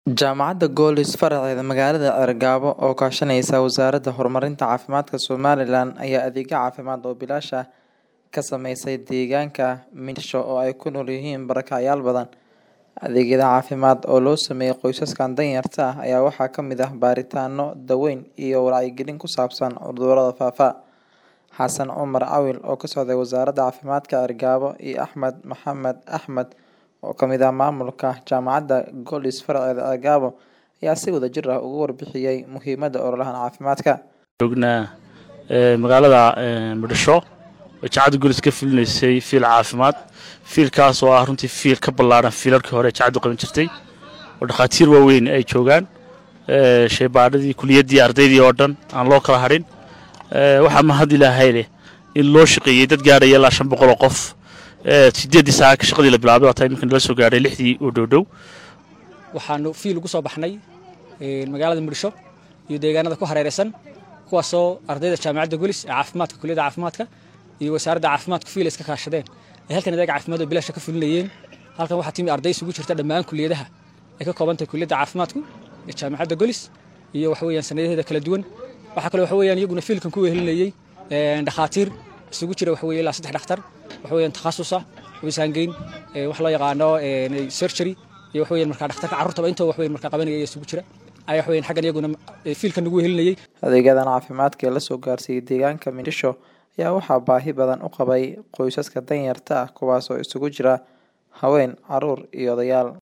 Jaamacadda Golis faraceeda magaalada Cerigabo oo kaashanaysa Wasaaradda Horumarinta Caafimaadka Somalilan ayaa adeegyo caafimaad oo bilaash ah ka sameysay deegaanka Minsho oo ay ku nool yihiin barakacyaal badan. Adeegyada caafimaad oo loo sameeyay qoysaskan danyarta ah ayaa waxaa ka mid ah baaritaanno, daaweyn, iyo wacyigelin ku saabsan cudurrada faafa. Xasan Cumar Cawil oo ka socday Wasaaradda Caafimaadka Cerigabo iyo Axmed Maxamed Axmed oo ka mid ah maamulka Jaamacadda Golis faraceeda Cerigabo ayaa si wadajir ah uga warbixiyay muhiimadda ololahan caafimaadka. joognaa ee, magaalada ee, muqdisho oo jaacadda golis ka fulinaysay fiil caafimaad fiilkaas oo ah runtii fiil ka ballaaran fiilalkii hore ee jaacaddu qaban jirtay oo dhakhaatiir waaweyn ay joogaan ee, shaybaadhadii kuliyaddii ardaydii oo dhan aan loo kala hadhin ee, waxaa mahad ilaahay leh in loo shaqeeyey dad gaadhaya ilaa shan boqol oo qof ee, sideeddii saaca shaqadii la bilaabay waa taa iminka nala soo gaadhay lixdii oo dhowdhow waxaanu fiil ugu soo baxnay ee, magaalada muqdisho iyo deegaanada ku hareeraysan kuwaasoo ardayda jaamacadda golis ee caafimaadka kuliyadda caafimaadka iyo wasaaradda caafimaadku fiil iska kaashadeen ay halkan adeeg caafimaad oo bilaasha ka fulinayeen halkan waxaa timi arday isugu jirta dhammaan kuliyadaha ay ka kooban tahay kuliyadda caafimaadku ee jaamacadda golis iyo waxa weeyaan sanadaheeda kala duwan waxaa kaloo waxa weeyaan iyaguna fiilkan ku wehelinayey ee, dhakhaatiir isugu jira waxa weeye ilaa saddex dhakhtar waxa weeyaan takhasus ah wisaangeyn ee, wax loo yaqaano ee, surgery iyo waxa weeyaan markaa dhakhtarka carruurtaba intoo wax weeyaan markaa qabanaya ayaa isugu jira ayaa waxa weeyaan xaggan iyaguna ee, fiilkan nagu wehelinayey Adeegyadan caafimaadka ee la soo gaarsiiyay deegaanka Minsho ayaa waxaa baahi badan u qabay qoysaska danyarta ah kuwaas oo isugu jira haween, carruur iyo odayaal.